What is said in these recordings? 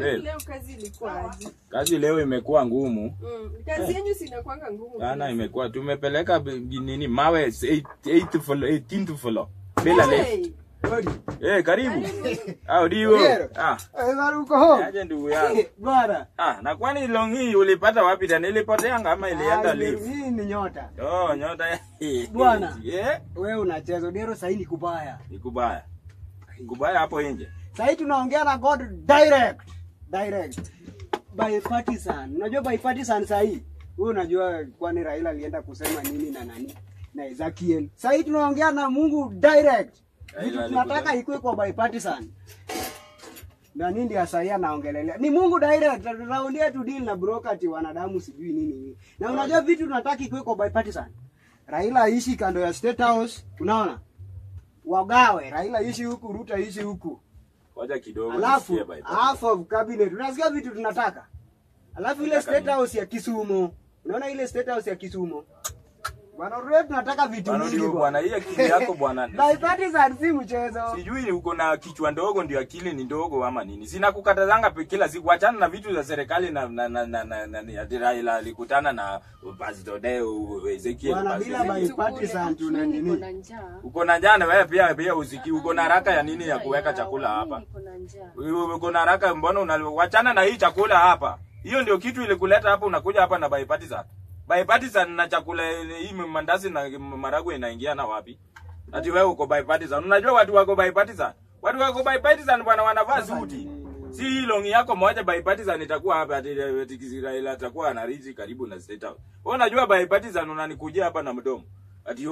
Babe, Leo kazi ilikuwa aje? kazi leo imekuwa ngumu Mm. Kazi yenyu si inakuanga ngumu. sana, imekuwa tumepeleka b- nini mawe 8th floor 18th floor bila lift. Hey. Eh, karibu. Ah, ndio. Ndio. Ah, Eh, uko home? aje ndugu yangu. Bwana. Ah, na kwani long hii ulipata wapi tena? Ilipoteanga ama ilienda Ah, live? Hii ni nyota. Oh, nyota ya. Bwana. Yeah, Wewe unacheza Dero sasa ni kubaya. ni kubaya. Kubaya hapo nje. Sasa tunaongea na God direct. Direct. By partisan. Unajua by partisan sasa hii. Wewe unajua kwani Raila alienda kusema nini na nani? Na Ezekiel. Sasa hii tunaongea na Mungu direct. Vitu Raila tunataka alikuja- ikuwe kwa by partisan. Na nini ndio sasa anaongelelea? Ni Mungu direct. Tunaulia tu deal na broker ati wanadamu sijui nini nini. Na unajua vitu tunataka ikuwe kwa by partisan. Raila aishi kando ya State House, unaona? Wagawe, Raila ishi huku, Ruto ishi huku. Ngoja kidogo. Alafu nisikie by- half of cabinet. Unasikia vitu tunataka. Alafu ile Tunataka State nini? House ya Kisumu. Unaona ile State House ya Kisumu? Bwana Ruto tunataka vitu Bwana mingi ndio bwana, hii akili yako bwana. Bipartisan si mchezo. Sijui uko na kichwa ndogo ndio akili ni ndogo ama nini. Sina kukatazanga pe- kila siku achana na vitu za serikali na na na na, na, na, na Raila alikutana na Pastor Deo Ezekiel. Bwana, Pastor bila Ezekiel. bipartisan tuna Niko nini? na njaa. Uko na njaa na wewe pia pia usiki uko na haraka ya nini ya kuweka chakula hapa? Niko na njaa. Wewe Uko na haraka mbona unawachana na hii chakula hapa? Hiyo ndio kitu ilikuleta hapa unakuja hapa na bipartisan. Bipartisan na chakula hii mandazi na maragwe inaingiana wapi? Ati wewe uko bipartisan. Unajua watu wako bipartisan. Watu wako bipartisan bwana wanavaa suti. Si hii longi yako moja bipartisan itakuwa hapa ati ati Israel atakuwa anariji karibu na State House. Wewe unajua bipartisan unanikujia hapa na mdomo. Ati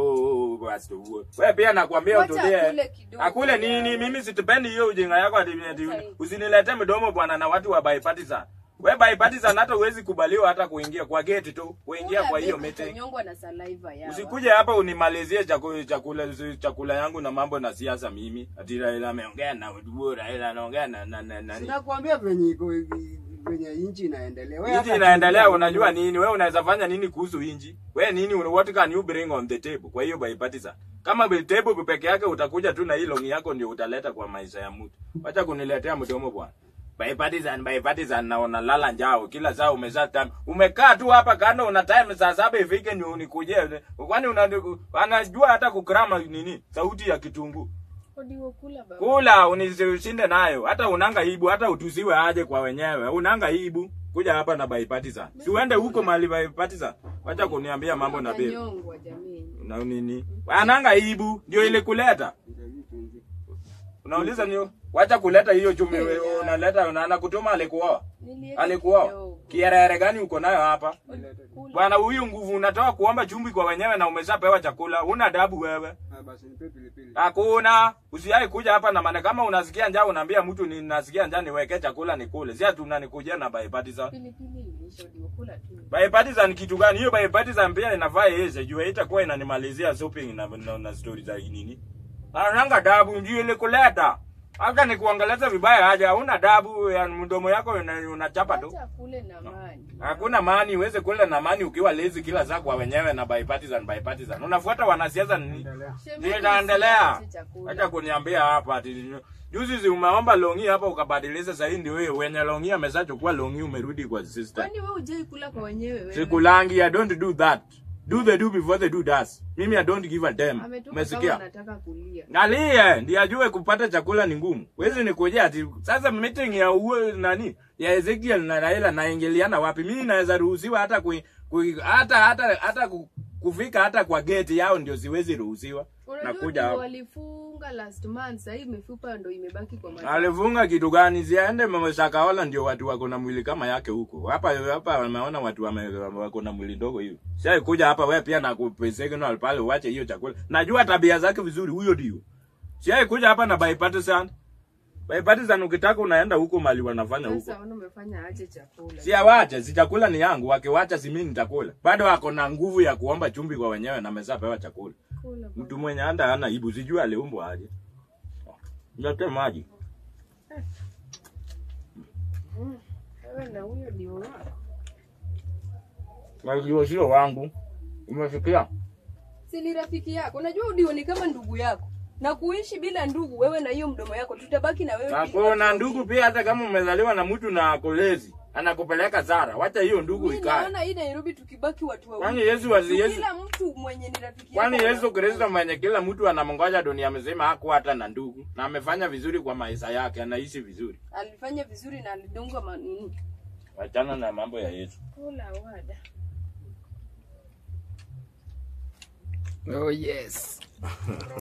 oh basi huo. Wewe pia nakwambia Wacha utulie. akule kidogo. Akule nini? Mimi situpendi hiyo ujinga yako ati ati usinilete mdomo bwana na watu wa bipartisan. Wewe bipartisan hata huwezi kubaliwa hata kuingia kwa gate tu, kuingia kwa hiyo meeting. Utanyongwa na saliva yao. Usikuje hapa unimalizie chakula chakula chakula yangu na mambo na siasa mimi. Ati Raila ameongea na Uhuru, Raila anaongea na na na nani. Sinakwambia venye iko venye nchi inaendelea. Wewe Inji hata- inaendelea, unajua nini? Wewe unaweza fanya nini kuhusu inji? Wewe nini, what can you bring on the table? Kwa hiyo bipartisan, kama the table peke yake utakuja tu na hii longi yako ndio utaleta kwa maisha ya mtu. Wacha kuniletea mdomo bwana. Bipartisan, bipartisan na unalala njao kila saa umezaa time. Umekaa tu hapa kando una time saa saba ifike ndio unikujie. Kwani una anajua hata kukrama nini? Sauti ya kitunguu. Odiwo kula baba. Kula unisishinde nayo. Hata unanga ibu, hata utusiwe aje kwa wenyewe. Unanga ibu. Kuja hapa na bipartisan. Si uende huko mahali bipartisan. Wacha kuniambia mambo na babe. Utanyongwa jamii. Na nini? Ananga ibu ndio ile kuleta. Unauliza nio? Wacha kuleta hiyo chumi wewe unaleta unaana kutuma alikuoa. Nilieka Alikuoa. kidogo. Kierere gani uko nayo hapa? Kula. Bwana huyu nguvu unatoa kuomba chumvi kwa wenyewe na umeshapewa chakula. Una adabu wewe. Ah, basi nipe pilipili. Hakuna. Usiai kuja hapa na maana kama unasikia njaa unaambia mtu ninasikia njaa niweke chakula nikule. Si ati unanikujia na bipartisan. Pilipili ilisha odiwo kula tu. Bipartisan kitu gani? Hiyo bipartisan pia inafaa yeye juu itakuwa inanimalizia shopping na, na, na story za nini. Ananga dabu ndio ile kuleta. Hata nikuongeleza vibaya aje hauna dabu ya mdomo yako una- unachapa tu. Acha kule na maji. Hakuna mani uweze kula na mani ukiwa lazy kila saa kwa wenyewe na bipartisan bipartisan. Unafuata wanasiasa nini? Shemeji Ndio itaendelea. usiache chakula. Acha kuniambia hapa ati juzi zi umeomba longi hapa ukabadilisha sasa hii ndio wewe wenye longi ameshachukua longi umerudi kwa sister. Kwani wewe hujai kula kwa wenyewe wewe? Sikulangi I don't do that. Do the do before the do does. Mimi I don't give a damn. Ametoka kama Umesikia? anataka kulia. Ngalie ndiye ajue kupata chakula ni ngumu. Wezi nikujia ati sasa meeting ya uwe nani ya Ezekiel na Raila naingiliana wapi? Mimi naweza ruhusiwa hata kui, kui, hata hata hata ku- kufika hata kwa gate yao ndio siwezi ruhusiwa. Unajua Nakuja ndio hapo. walifunga last month, sasa hii mifupa ndo imebaki kwa macho. Alifunga kitu gani? Siende mama Shakahola ndio watu wako na mwili kama yake huko. Hapa hapa wameona watu wame, wako na mwili ndogo hiyo. Sasa kuja hapa wewe pia na kupesignal pale uache hiyo chakula. Najua tabia zake vizuri huyo ndio. Sasa kuja hapa na bipartisan. Bipartisan ukitaka unaenda huko mali wanafanya huko. Sasa ona umefanya aje chakula. Si awache, si chakula ni yangu, wakiwacha si mimi nitakula. Bado ako na nguvu ya kuomba chumvi kwa wenyewe na ameshapewa chakula. Kula baba. Mtu mwenye anda hana ibu, sijui aliumbwa aje. Nyote maji. Wewe na huyo ndio wako. Maziwa sio wangu. Umesikia? Si ni rafiki yako. Unajua Udio ni kama ndugu yako. na kuishi bila ndugu wewe na hiyo mdomo yako tutabaki na wewe Na ili- kuna ndugu pia, hata kama umezaliwa na mtu na kolezi anakupeleka Zara, wacha hiyo ndugu Mimi ikae. naona hii Nairobi tukibaki watu Kwani wawili Yesu wali Yesu kila mtu mwenye ni rafiki Kwani yako Yesu anakuwa- Kristo mwenye kila mtu anamngoja dunia mzima hakuwa hata na ndugu na amefanya vizuri kwa maisha yake, anaishi vizuri. alifanya vizuri na alidungwa manini Wachana na mambo ya Yesu. Ola wada Oh yes.